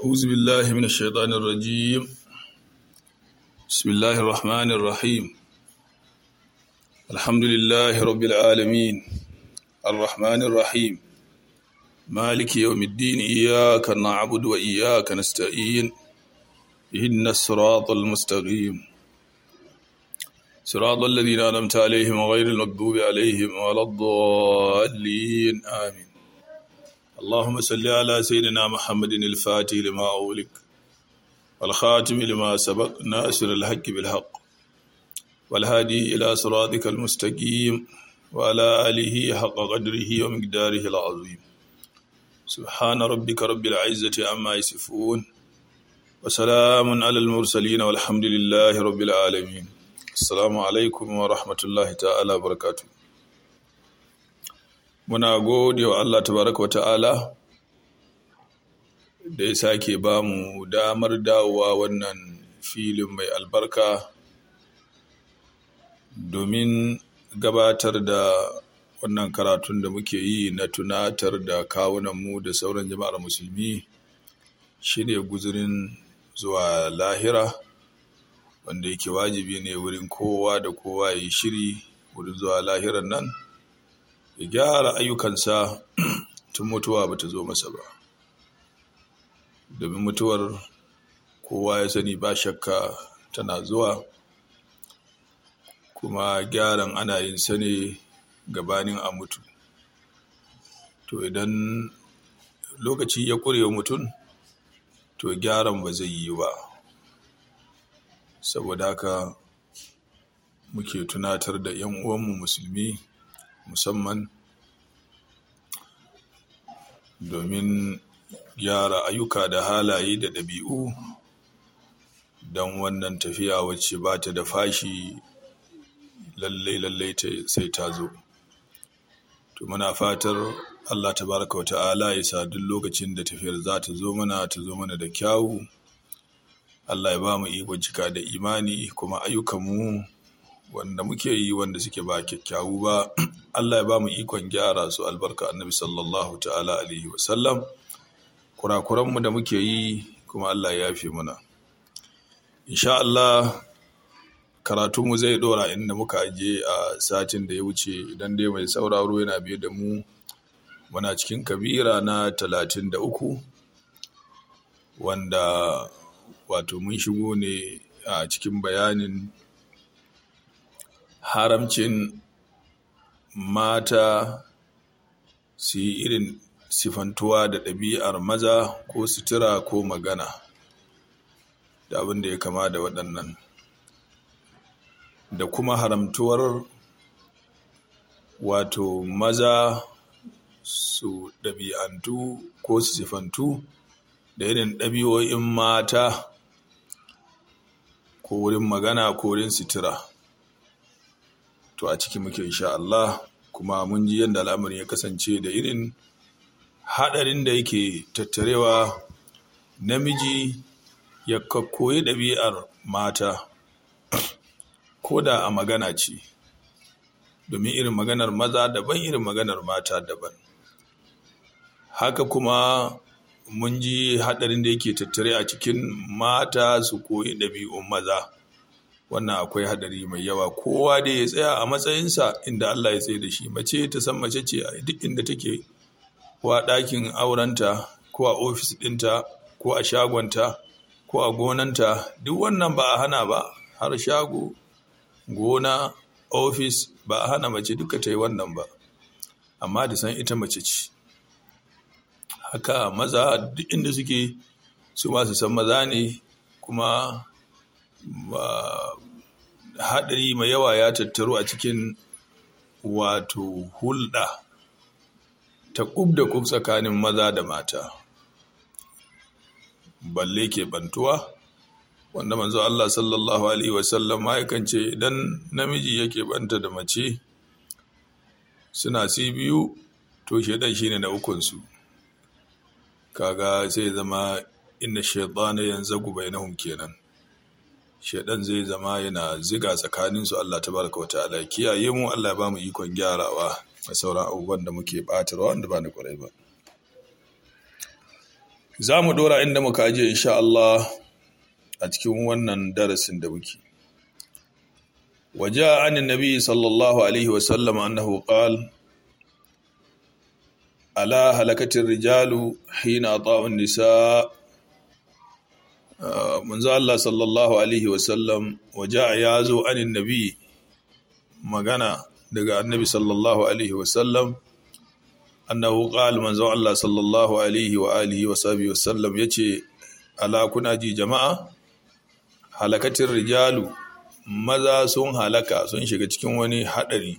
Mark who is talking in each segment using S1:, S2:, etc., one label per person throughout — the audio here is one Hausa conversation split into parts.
S1: أعوذ بالله من الشيطان الرجيم بسم الله الرحمن الرحيم الحمد لله رب العالمين الرحمن الرحيم مالك يوم الدين إياك نعبد وإياك نستعين إهدنا الصراط المستقيم صراط الذين أنعمت عليهم غير المغضوب عليهم ولا الضالين آمين اللهم صل على سيدنا محمد الفاتح لما أغلق والخاتم لما سبق ناصر الحق بالحق والهادي إلى صراطك المستقيم وعلى آله حق قدره ومقداره العظيم سبحان ربك رب العزة عما يصفون وسلام على المرسلين والحمد لله رب العالمين السلام عليكم ورحمة الله تعالى وبركاته muna gode wa Allah tabaraka wa ta'ala da ya sake ba mu damar dawowa wannan filin mai albarka domin gabatar da wannan karatun da muke yi na tunatar da kawunanmu da sauran jama'ar musulmi shine guzurin zuwa lahira wanda yake wajibi ne wurin kowa da kowa ya yi shiri wurin zuwa lahiran nan ya gyara ayyukansa tun mutuwa ba ta zo masa ba domin mutuwar kowa ya sani ba shakka tana zuwa kuma gyaran ana yin sa ne gabanin a mutu to idan lokaci ya ƙure mutum to gyaran ba zai yi ba saboda haka muke tunatar da 'yan uwanmu musulmi musamman domin gyara ayyuka da halaye da ɗabi'u don wannan tafiya wacce ba ta da fashi lallai lallai sai ta zo to muna fatar Allah tabaraka wa ta'ala ya sa duk lokacin da tafiyar za ta zo mana ta zo mana da kyawu Allah ya ba mu ikon cika da imani kuma ayyukanmu wanda muke yi wanda suke ba kyakkyawu ba Allah ya ba mu ikon gyara su albarka annabi sallallahu ta'ala alaihi wasallam kurakuranmu da muke yi kuma Allah ya yafe mana insha Allah karatunmu zai dora inda muka aje a satin da ya wuce idan dai mai sauraro yana biye da mu muna cikin kabira na talatin da uku wanda wato mun shigo ne a cikin bayanin haramcin mata su yi irin sifantuwa da ɗabi'ar maza ko sutura ko magana da abin da ya kama da waɗannan da kuma haramtuwar wato maza su ɗabi'antu ko su sifantu da irin ɗabi'o'in mata ko wurin magana ko wurin sutura to a ciki muke insha Allah kuma mun ji yadda al'amarin ya kasance da irin haɗarin da yake tattarewa namiji ya koyi ɗabi'ar mata ko da a magana ce domin irin maganar maza daban irin maganar mata daban haka kuma mun ji haɗarin da yake tattare a cikin mata su koyi ɗabi'un maza wannan akwai hadari mai yawa kowa da ya tsaya a matsayinsa inda Allah ya tsaye da shi mace ta san mace ce a duk inda take ko a ɗakin aurenta ko a ofis ɗinta ko a shagonta ko a gonanta duk wannan ba a hana ba har shago gona ofis ba a hana mace duka ta yi wannan ba amma da san ita mace ce haka maza duk inda suke su masu san maza ne kuma haɗari mai yawa ya tattaru a cikin wato hulɗa ta ƙub da ƙub tsakanin maza da mata balle ke bantuwa wanda manzo Allah sallallahu alaihi wasallam yakan ce idan namiji yake banta da mace suna si biyu to shaidan shine na ukunsu kaga sai zama inna shaytana yanzagu bainahum kenan shaidan zai zama yana ziga tsakaninsu Allah tabaraka wa ta'ala kiyaye mu Allah ya bamu ikon gyarawa a sauran abubuwan da muke batarwa wanda ba na kwarai ba za mu dora inda muka ajiye insha Allah a cikin wannan darasin da muke waje an nabi sallallahu alaihi wasallam annahu qal ala halakatin rijalu hina ta'un nisa manzo Allah sallallahu alaihi wasallam waje ya zo an nabi magana daga annabi sallallahu alaihi wasallam annahu qala manzo Allah sallallahu alaihi wa alihi wa sahbihi wasallam yace ala kuna ji jama'a halakatin rijalu maza sun halaka sun shiga cikin wani hadari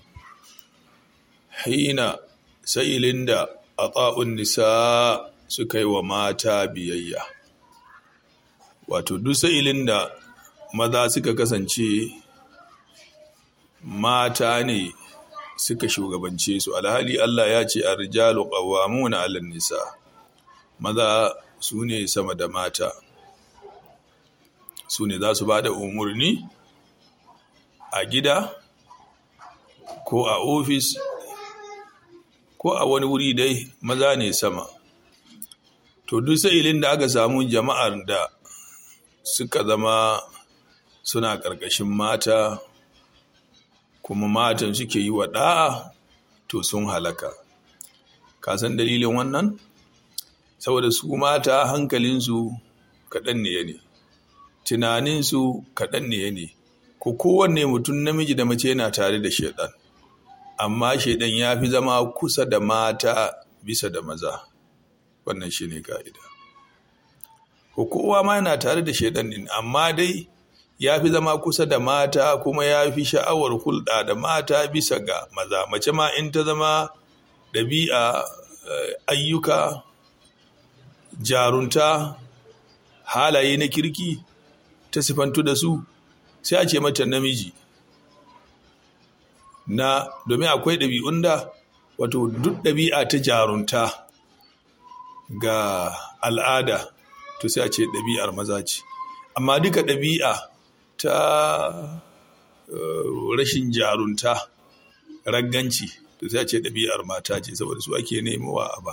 S1: hina sa'ilin da ata'un nisa suka yi wa mata biyayya wato duk sa'ilin da maza suka kasance mata ne suka shugabance su alhali Allah ya ce ar-rijalu qawwamuna 'alan nisa maza su ne sama da mata su ne za su ba da umarni a gida ko a ofis ko a wani wuri dai maza ne sama to duk sa'ilin da aka samu jama'ar da suka zama suna ƙarƙashin mata kuma matan suke yi wa ɗa'a to sun halaka ka san dalilin wannan saboda su mata hankalinsu kaɗan ne ne tunaninsu kaɗan ne ne ko kowanne mutum namiji da mace yana tare da shaidan amma shaidan ya fi zama kusa da mata bisa da maza wannan shi ne ka'ida ko kowa ma yana tare da shaidan din amma dai ya fi zama kusa da mata kuma ya fi sha'awar hulɗa da mata bisa ga maza mace ma in ta zama ɗabi'a ayyuka jarunta halaye na kirki ta sifantu da su sai a ce mata namiji na domin akwai ɗabi'un da wato duk ɗabi'a ta jarunta ga al'ada to sai a ce ɗabi'ar maza ce amma duka ɗabi'a ta rashin jarunta ragganci to sai a ce ɗabi'ar mata ce saboda su ake nemowa a ba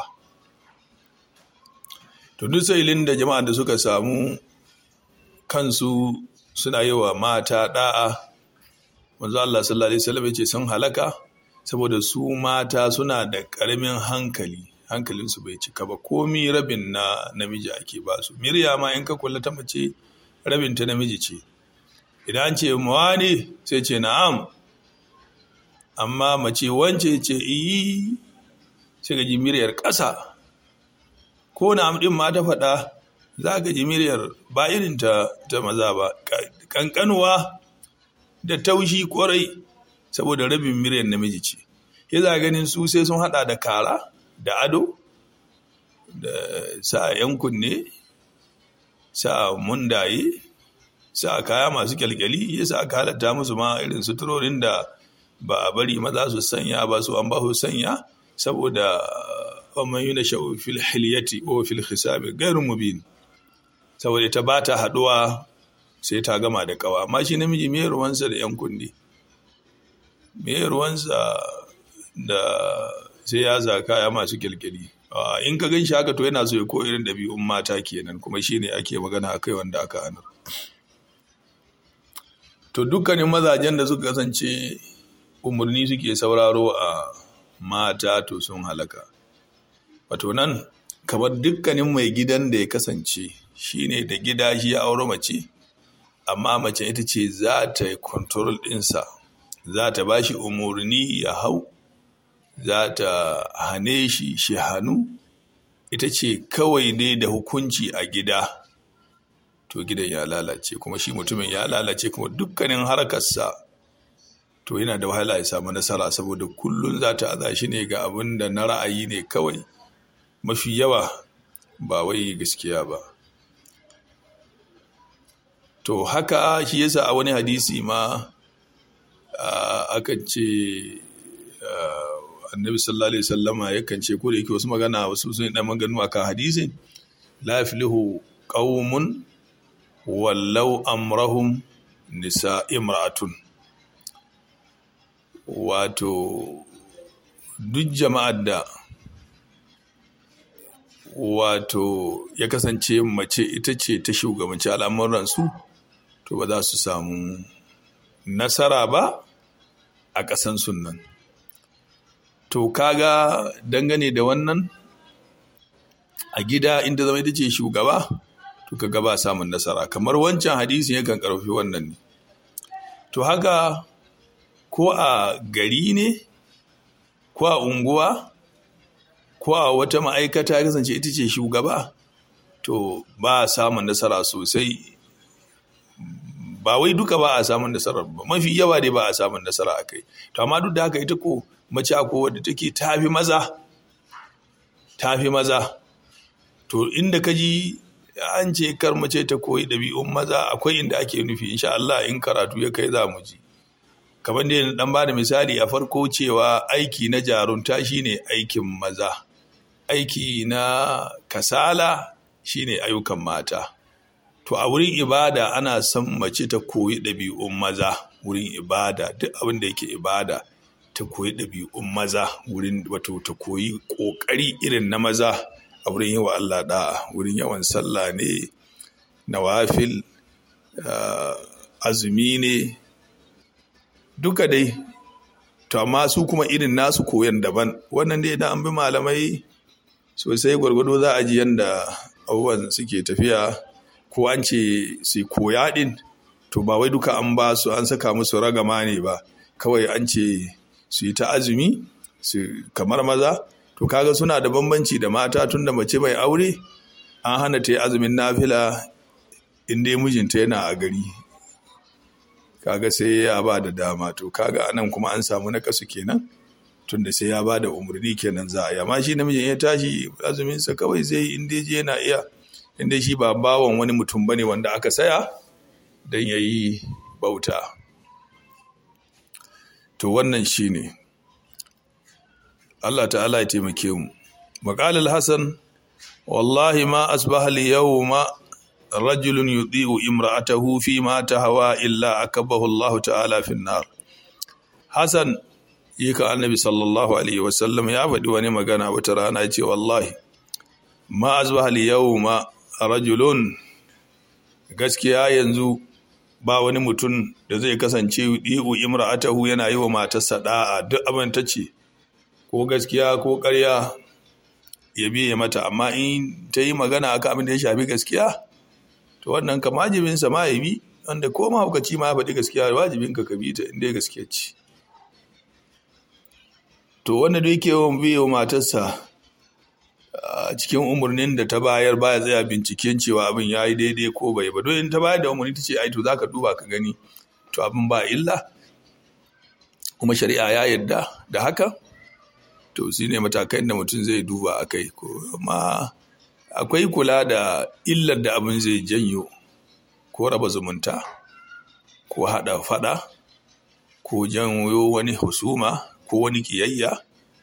S1: to duk sa'ilin da jama'a da suka samu kansu suna yi wa mata da'a manzo Allah sallallahu alaihi wasallam yace sun halaka saboda su mata suna da karamin hankali hankalin su bai cika ba komi rabin na namiji ake ba su mirya ma in ka kula ta mace rabin ta namiji ce idan ce ne sai ce na'am amma mace wance ce iyi sai ga miryar ƙasa ko na'am din ma ta faɗa za ka ji miryar ba irin ta, ta maza ba kankanuwa da taushi kwarai saboda rabin miryar namiji ce ya za ganin su sai sun hada da kara da ado da sa yan kunne sa mundaye sa kaya masu kyalkyali ya sa aka halatta musu ma irin suturorin da ba a bari maza su sanya ba su an ba su sanya saboda ومن ينشأ في الحلية أو في الخصام غير مبين saboda ta ba ta haɗuwa sai ta gama da kawa amma shi namiji me ruwansa da yan kundi me ruwansa da sai ya zaka ya masu kyalkyali in ka gan shi haka to yana so ya ko irin ɗabi'un mata kenan kuma shi ne ake magana a kai wanda aka anar to dukkanin mazajen da suka kasance umarni suke sauraro a mata to sun halaka wato nan kamar dukkanin mai gidan da ya kasance shine da gida shi ya aure mace amma mace ita ce za ta yi control ɗinsa za ta ba shi umarni ya hau za ta hane shi shi hannu ita ce kawai dai da hukunci a gida to gidan ya lalace kuma shi mutumin ya lalace kuma dukkanin harkarsa to yana da wahala ya samu nasara saboda kullum za ta aza shi ne ga abin da na ra'ayi ne kawai mafi yawa ba wai gaskiya ba to haka shi yasa a wani hadisi ma akan ce annabi sallallahu alaihi wasallama yakan ce ko da yake wasu magana wasu sun dan maganu akan hadisin la yaflihu qaumun wallau amrahum nisa imra'atun wato duk jama'ar da wato ya kasance mace ita ce ta shugabanci al'amuransu to ba za su samu nasara ba a ƙasan sunan to kaga dangane da wannan a gida inda zama ita ce shugaba to kaga ba samun nasara kamar wancan hadisi yakan karfi wannan ne to haka ko a gari ne ko a unguwa ko a wata ma'aikata ya kasance ita ce shugaba to ba a samun nasara sosai ba wai duka ba a samun nasara ba mafi yawa dai ba a samun nasara a kai to amma duk da haka ita ko mace ko wadda take tafi maza tafi maza to inda ka ji an ce kar mace ta koyi ɗabi'un maza akwai inda ake nufi insha Allah in karatu ya kai za mu ji kamar da dan ba da misali a farko cewa aiki na jarunta shine aikin maza aiki na kasala shine ayyukan mata to a wurin ibada ana son mace ta koyi ɗabi'un maza wurin ibada duk abin da yake ibada ta koyi ɗabi'un maza wurin wato ta koyi ƙoƙari irin na maza a wurin yi wa Allah da'a wurin yawan sallah ne nawafil azumi ne duka dai to amma su kuma irin nasu koyan daban wannan dai idan an bi malamai sosai gwargwado za a ji yadda abubuwan suke tafiya ko an ce su koya din to ba wai duka an ba su an saka musu ragama ne ba kawai an ce su yi ta azumi su kamar maza to kaga suna da bambanci da mata tun da mace mai aure an hana ta yi azumin nafila in dai mijinta yana a gari kaga sai ya ba da dama to kaga anan kuma an samu na kasu kenan tunda sai ya ba da umarni kenan za a yi amma shi namijin ya tashi azuminsa kawai sai in dai je yana iya in dai shi ba bawan wani mutum bane wanda aka saya don ya yi bauta to wannan shi ne Allah ta'ala ya taimake mu maƙalar hassan wallahi ma asbaha al-yawma rajulun yudhi'u imra'atahu fi ma tahawa illa akabahu Allah ta'ala fi nar Hassan yika annabi sallallahu alaihi wasallam ya faɗi wani magana wata rana ce wallahi ma asbaha al-yawma rajulun gaskiya yanzu ba wani mutum da zai kasance yudhi'u imra'atahu yana yi wa matarsa da'a duk abin ta ce ko gaskiya ko ƙarya ya biye mata amma in ta yi magana akan abin da ya shafi gaskiya to wannan ka wajibin sa ma ya bi wanda ko mahaukaci ma ya faɗi gaskiya wajibin ka ka bi ta inda gaskiya ce to wanda da yake yawan biye wa matarsa a cikin umarnin da ta bayar baya tsaya binciken cewa abin ya yi daidai ko bai ba don in ta bayar da umarni ta ce ai to za ka duba ka gani to abin ba illa kuma shari'a ya yarda da haka to shi ne matakan da mutum zai duba a kai amma akwai kula da illar da abin zai janyo ko raba zumunta ko haɗa faɗa ko janyo wani husuma ko wani kiyayya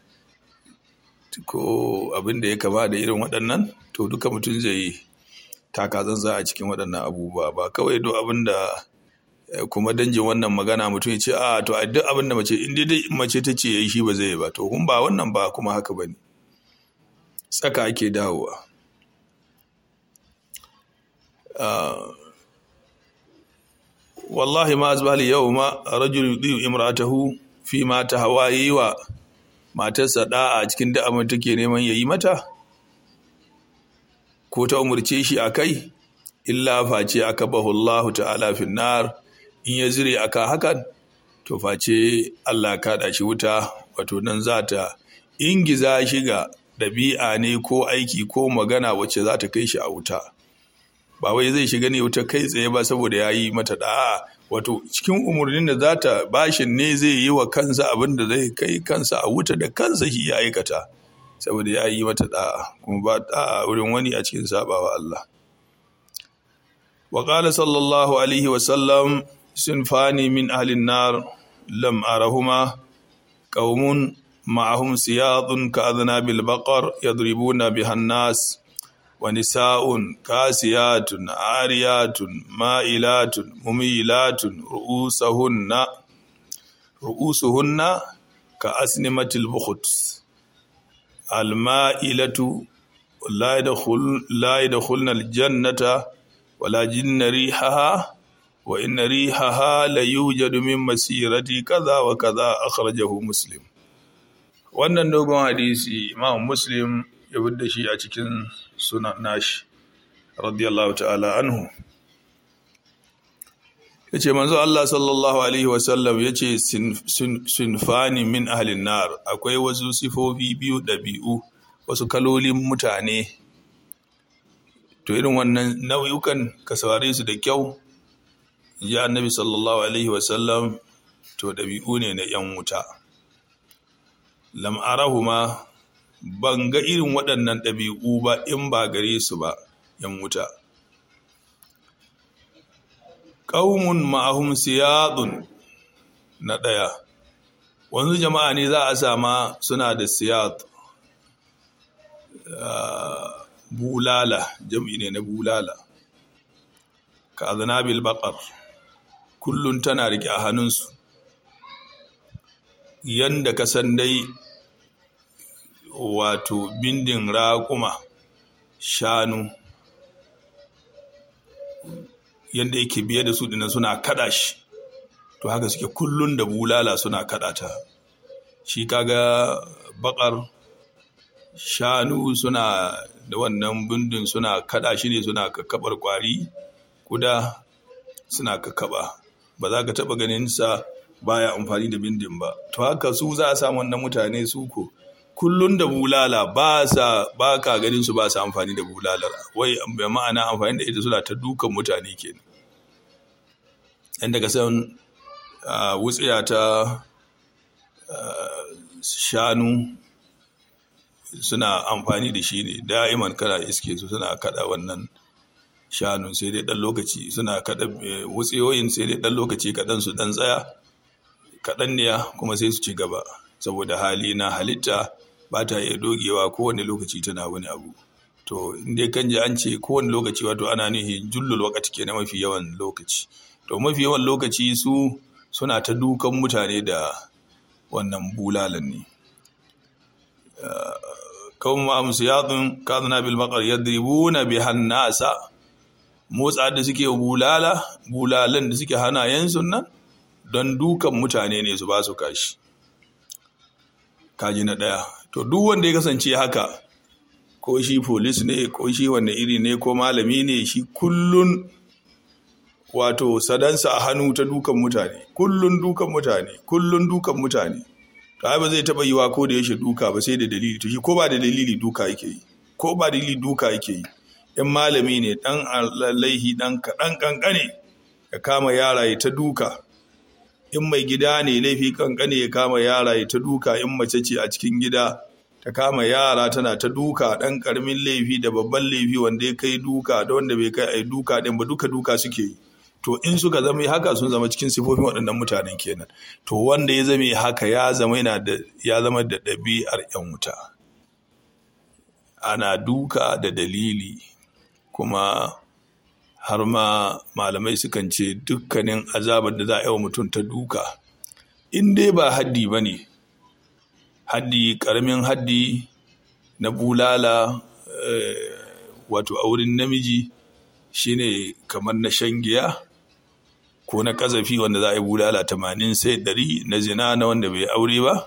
S1: ko abin da ya kama da irin waɗannan to duka mutum zai yi taka zanza a cikin waɗannan abubuwa ba kawai duk abin da kuma danjin wannan magana mutum ya ce a to a duk abin da mace in dai mace ta ce yayi shi ba zai ba to kun ba wannan ba kuma haka bane tsaka ake dawowa wallahi ma azbali yawma rajul yudiyu imratahu fi ma tahawayi wa matarsa da'a cikin da abin take neman yayi mata ko ta umurce shi akai illa face aka bahu Allah ta'ala finnar in ya zire aka hakan to face Allah kaɗa shi wuta wato nan za ta ingiza shi ga ɗabi'a ne ko aiki ko magana wacce za ta kai shi a wuta ba wai zai shiga ne wuta kai tsaye ba saboda ya yi mata da'a wato cikin umarnin da za ta bashin ne zai yi wa kansa abin da zai kai kansa a wuta da kansa shi ya aikata saboda ya yi mata da'a kuma ba da'a wurin wani a cikin sabawa Allah وقال صلى الله عليه وسلم صنفان من أهل النار لم أرهما قوم معهم سياط كأذناب البقر يضربون بها الناس ونساء كاسيات عاريات مائلات مميلات رؤوسهن رؤوسهن كأسنمة البخت المائلة la yadkhulna aljannata wala jinna rihaha wa inna rihaha la yujadu min masirati kaza wa kaza akhrajahu muslim wannan dogon hadisi imam muslim ya da shi a cikin sunan nashi radiyallahu ta'ala anhu yace manzo Allah sallallahu alaihi wasallam yace sinfani min ahlin nar akwai wasu sifofi biyu dabi'u wasu kalolin mutane to irin wannan nauyukan ka saurare su da kyau ya annabi sallallahu alaihi wasallam to dabi'u ne na yan wuta lam arahuma ban ga irin waɗannan ɗabi'u ba in ba gare su ba yan wuta ƙaumun ma'ahum siyadun na ɗaya wanzu jama'a ne za a sama suna da siyad bulala jam'i ne na bulala ka azanabil baƙar kullum tana rike a hannunsu yanda ka san dai wato bindin raƙuma shanu yadda yake biye da su dina suna kada shi to haka suke kullun da bulala suna kada ta shi kaga bakar shanu suna da wannan bindin suna kada shi ne suna kakkabar kwari kuda suna kakkaba ba za ka taba ganin sa baya amfani da bindin ba to haka su za a samu wannan mutane su ko kullun da bulala ba sa ba ka ganin su ba sa amfani da bulalar wai bai ma'ana amfani da ita suna ta dukan mutane kenan inda ka san wutsiya ta shanu suna amfani da shi ne da'iman kana iske su suna kada wannan shanu sai dai dan lokaci suna kada wutsiyoyin sai dai dan lokaci kaɗan su dan tsaya kaɗan ne kuma sai su ci gaba saboda hali na halitta ba ta iya dogewa kowane lokaci tana wani abu to inda kan ji an ce kowane lokaci wato ana nihi jullul wakati ke na mafi yawan lokaci to mafi yawan lokaci su suna ta dukan mutane da wannan bulalan ne kawun ma'amsu yadun kazana bil bakar yadribuna bi hannasa motsa da suke bulala bulalan da suke hanayensu nan don dukan mutane ne su ba su kashi kaji na ɗaya to duk wanda ya kasance haka ko shi polis ne ko shi wanne iri ne ko malami ne shi kullun wato sadansa a hannu ta dukan mutane kullun dukan mutane kullun dukan mutane to ai ba zai taba yiwa ko da yaushe duka ba sai da dalili to shi ko ba da dalili duka yake yi ko ba dalili duka yake yi in malami ne dan laihi dan kaɗan kankane ya kama yara ya ta duka in mai gida ne laifi kankane ya kama yara ya ta duka in mace ce a cikin gida ta kama yara tana ta duka ɗan ƙaramin laifi da babban laifi wanda ya kai duka da wanda bai kai ai duka ɗin ba duka duka suke yi to in suka zama haka sun zama cikin sifofin waɗannan mutanen kenan to wanda ya zama haka ya zama yana da ya zama da ɗabi'ar yan wuta ana duka da dalili kuma har ma malamai sukan ce dukkanin azabar da za a yi wa mutum ta duka in dai ba haddi ba ne haddi karamin haddi na bulala wato a wurin namiji shine kamar na shan giya ko na kazafi wanda za a yi bulala tamanin sai ɗari na zina na wanda bai aure ba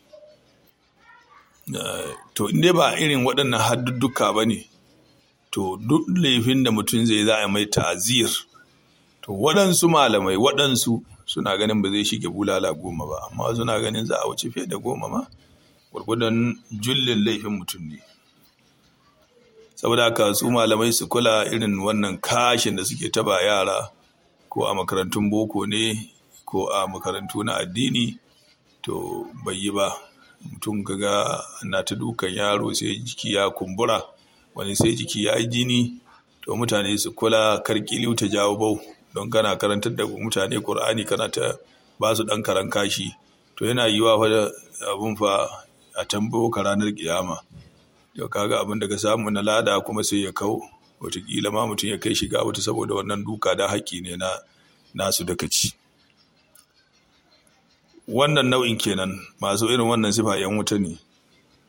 S1: to inda ba irin waɗannan haddudduka ba ne to duk laifin da mutum zai za a mai ta'azir to waɗansu malamai waɗansu suna ganin ba zai shige bulala goma ba amma suna ganin za a wuce fiye da goma ma gwargwadon jullin laifin mutum ne saboda haka su malamai su kula irin wannan kashin da suke taba yara ko a makarantun boko ne ko a makarantu na addini to bai yi ba mutum gaga na ta dukan yaro sai jiki ya kumbura wani sai jiki ya yi jini to mutane su kula karkiliu ta jawo bau don kana karantar da mutane Kur'ani kana ta ba su ɗan karan kashi to yana yiwa fa abun fa a tambayo ka ranar kiyama yau kaga abin da ka samu na lada kuma sai ya kau wataƙila ma mutum ya kai shiga wata saboda wannan duka da haƙƙi ne na nasu da ci wannan nau'in kenan masu irin wannan sifa yan wuta ne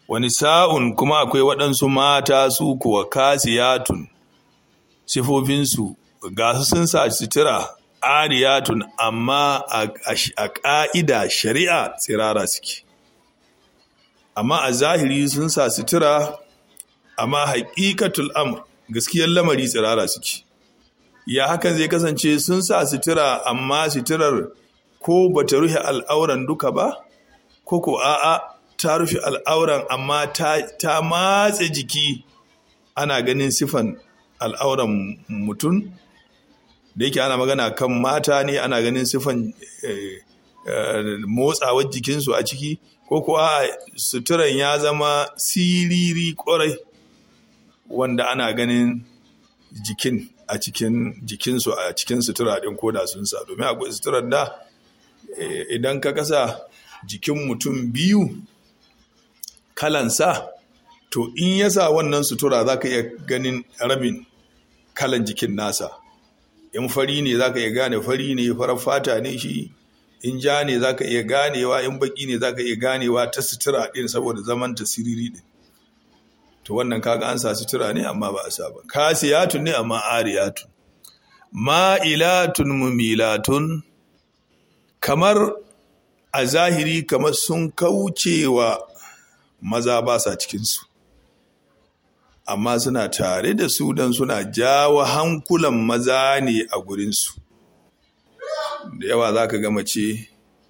S1: wani sa'un kuma akwai waɗansu mata su kuwa kasiyatun sifofinsu ga su sun sa sutura ariyatun amma a ƙa'ida shari'a tsirara suke amma a zahiri sun sa sutura amma haƙiƙatul amr gaskiyar lamari tsirara suke ya hakan zai kasance sun sa sutura amma suturar ko bata rufe al'auran duka ba ko ko a'a ta rufe al'auran amma ta, ta matse jiki ana ganin sifan al'auran mutum da yake ana magana kan mata ne ana ganin sifan eh, eh, motsawar jikinsu a ciki ko kuwa suturan ya zama siriri kwarai wanda ana ganin jikin a cikin jikinsu a cikin sutura ɗin koda sun sa domin akwai suturar da idan ka kasa jikin mutum biyu kalansa to in ya sa wannan sutura za ka iya ganin rabin kalan jikin nasa in fari ne za ka iya gane fari ne farar fata ne shi in ja ne za ka iya ganewa in baki ne za ka iya ganewa ta sutura ɗin saboda zaman ta siriri ɗin to wannan kaga an sa sutura ne amma ba a sa ba kasiyatun ne amma ariyatun ma'ilatun mumilatun kamar a zahiri kamar sun kaucewa maza ba sa cikinsu amma suna tare da su don suna jawo hankulan maza ne a gurinsu da yawa za ka gama ce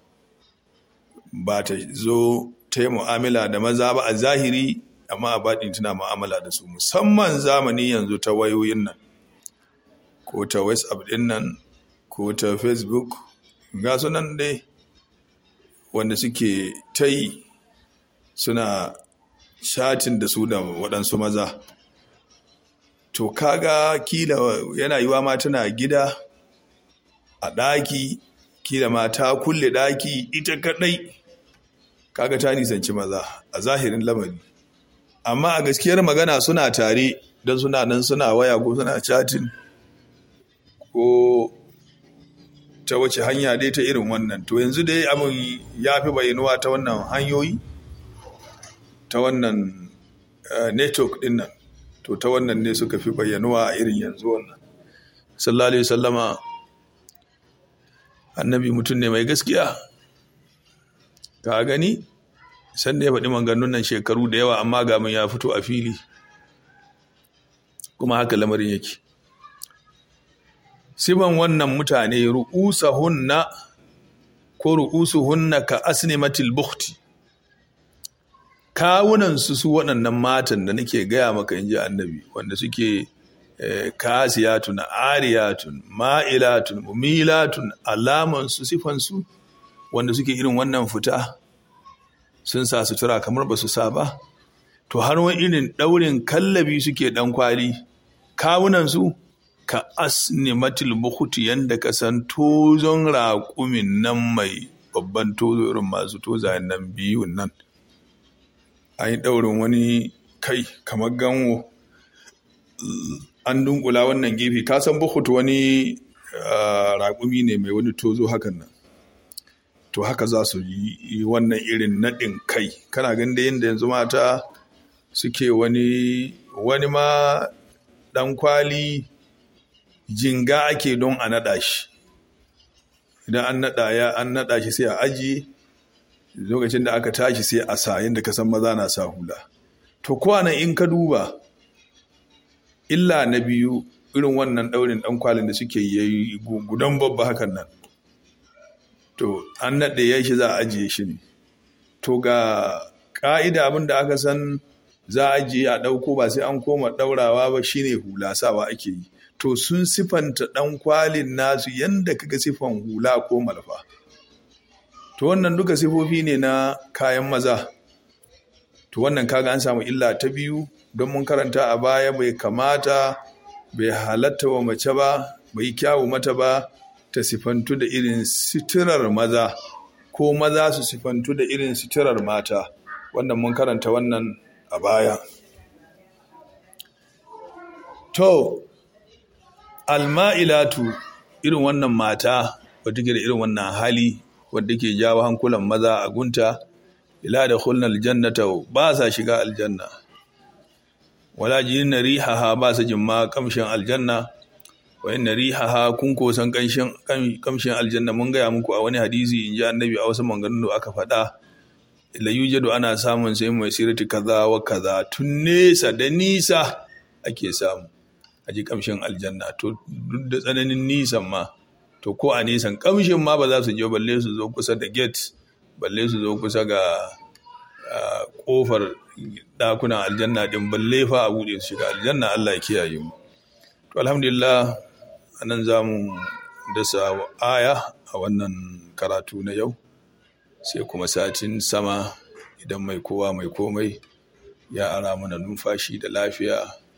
S1: ba ta zo ta yi mu'amala da maza ba a zahiri amma a baɗin tana mu'amala da su musamman zamani yanzu ta wayoyin nan ko ta whatsapp ɗin nan ko ta facebook ga sunan dai wanda suke ta yi suna shatin da su da waɗansu maza to kaga kila yana yiwa ma tana gida a ɗaki kila ma ta kulle ɗaki ita kaɗai kaga ta nisanci maza a zahirin lamari amma a gaskiyar magana suna tare don suna nan suna waya ko suna chatin ko ta wace hanya dai ta irin wannan to yanzu dai abin ya fi bayanuwa ta wannan hanyoyi ta wannan network din nan to ta wannan ne suka fi bayyanuwa a irin yanzu wannan sallallahu alaihi sallama annabi mutum ne mai gaskiya ka gani san da ya faɗi maganganun nan shekaru da yawa amma ga ya fito a fili kuma haka lamarin yake siban wannan mutane ru'usahunna ko ru'usuhunna ka asnimatil bukhti kawunan su su waɗannan matan da nake gaya maka inji annabi wanda suke kasiyatun ariyatun ma'ilatun mumilatun alaman su sifan su wanda suke irin wannan fita sun sa sutura kamar ba su sa ba to har wani irin ɗaurin kallabi suke ɗan kwali kawunan su ka asnimatil bukuti yanda ka san tozon raƙumin nan mai babban tozo irin masu tozayen nan biyun nan an yi ɗaurin wani kai kamar ganwo an dunkula wannan gefe ka san bukut wani raƙumi ne mai wani tozo hakan nan to haka za su yi wannan irin naɗin kai kana ganin da yadda yanzu mata suke wani wani ma ɗan kwali jinga ake don a naɗa shi idan an naɗa ya an naɗa shi sai a ajiye lokacin da aka tashi sai a sa yadda ka san maza na sa hula to kwana in ka duba illa na biyu irin wannan ɗaurin ɗan kwalin da suke yi gudan babba hakan nan to an naɗe ya shi za a ajiye shi ne to ga ƙa'ida abin da aka san za a ajiye a ɗauko ba sai an koma ɗaurawa ba shine hula sawa ake yi to sun sifanta ɗan kwalin nasu yadda kaga sifan hula ko malfa to wannan duka sifofi ne na kayan maza to wannan kaga an samu illa ta biyu don mun karanta a baya bai kamata bai halatta wa mace ba bai kyawu mata ba ta sifantu da irin sitirar maza ko maza su sifantu da irin sitirar mata wannan mun karanta wannan a baya to alma'ilatu irin wannan mata wadda ke da irin wannan hali wadda ke jawo hankulan maza a gunta ila da khulna aljannata ba sa shiga aljanna wala jinna rihaha ba sa jin ma kamshin aljanna wa inna rihaha kun ko san kamshin kamshin aljanna mun gaya muku a wani hadisi in ji annabi a wasu maganganu aka faɗa la yujadu ana samun sai mai sirati kaza wa kaza tun nesa da nisa ake samu a ji kamshin aljanna to duk da tsananin nisan ma to ko a nisan kamshin ma ba za su je balle su zo kusa da gate balle su zo kusa ga kofar dakunan aljanna din balle fa a bude su shiga aljanna Allah ya kiyaye mu to alhamdulillah anan za mu dasa aya a wannan karatu na yau sai kuma satin sama idan mai kowa mai komai ya ara mana numfashi da lafiya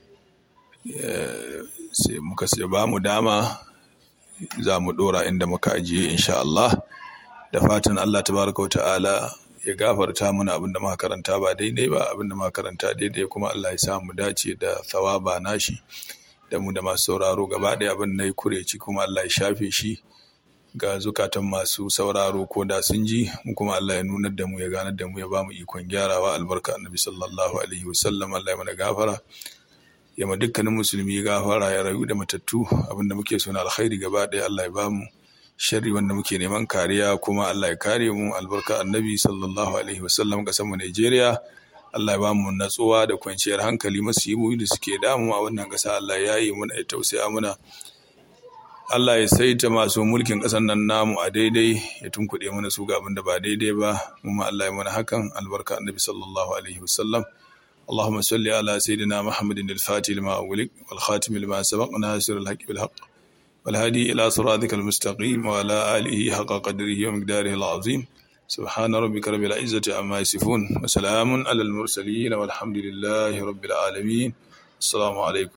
S1: sai muka sai ba mu dama za mu dora inda muka ajiye insha Allah da fatan Allah tabaraka wa ta'ala ya gafarta mana abin da muka karanta ba daidai ba abin da muka karanta daidai kuma Allah ya sa mu dace da thawaba nashi da mu da masu sauraro gaba ɗaya abin na yi kureci kuma Allah ya shafe shi ga zukatan masu sauraro ko da sun ji mu kuma Allah ya nunar da mu ya ganar da mu ya ba mu ikon gyarawa albarka annabi sallallahu alaihi wasallam Allah ya mana gafara ya ma dukkanin musulmi gafara ya rayu da matattu abinda muke so na alkhairi gaba ɗaya Allah ya ba mu sharri wanda muke neman kariya kuma Allah ya kare mu albarka annabi sallallahu alaihi wasallam ga mu Najeriya Allah ya ba mu natsuwa da kwanciyar hankali masu yi da suke damu a wannan ƙasa Allah ya yi muna ya tausaya muna Allah ya saita masu mulkin ƙasar nan namu a daidai ya tunkuɗe mana su ga abin da ba daidai ba kuma Allah ya mana hakan albarka annabi sallallahu alaihi wasallam اللهم صل على سيدنا محمد الفاتح لما أغلق والخاتم لما سبق ناصر الحق بالحق والهادي إلى صراطك المستقيم وعلى آله حق قدره ومقداره العظيم سبحان ربك رب العزة عما يصفون وسلام على المرسلين والحمد لله رب العالمين السلام عليكم